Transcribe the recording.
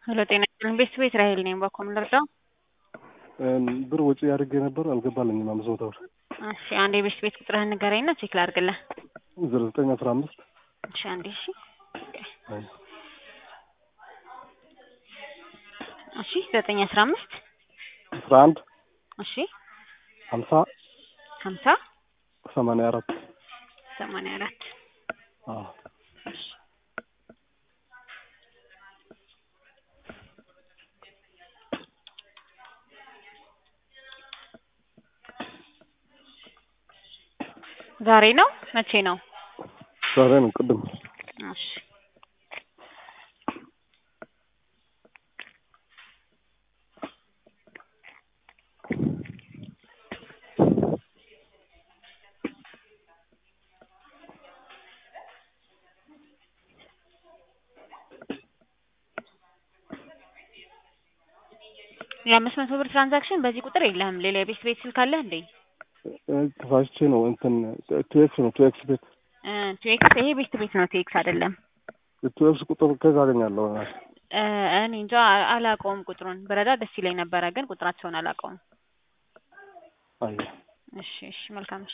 ሄሎ ጤና ይስጥልኝ ቤተሰብ እስራኤል ነኝ። በኮም ልርዳው? ብር ወጪ አድርጌ ነበር አልገባልኝም። አምስት መቶ ብር። እሺ አንድ የቤት ቤት ቁጥርህን ንገረኝና ቼክ ላድርግልህ። ዜሮ ዘጠኝ አስራ አምስት እሺ አንዴ እሺ እሺ ዘጠኝ አስራ አምስት አስራ አንድ እሺ ሀምሳ ሀምሳ ሰማንያ አራት ሰማንያ አራት አዎ ዛሬ ነው መቼ ነው? ዛሬ ነው ቅድም እሺ የአምስት መቶ ብር ትራንዛክሽን በዚህ ቁጥር የለህም። ሌላ የቤት ቤት ስልክ አለህ እንዴ? ተሳስቼ ነው እንትን ቱኤክስ ነው ቱኤክስ ቤት ቱኤክስ ይሄ ቤት ቤት ነው፣ ቱኤክስ አይደለም። ቱኤክስ ቁጥር ከዛ አገኛለሁ። እ እኔ እንጃ አላውቀውም ቁጥሩን። በረዳ ደስ ይለኝ ነበረ፣ ግን ቁጥራቸውን አላውቀውም። አየ እሺ እሺ፣ መልካም እሺ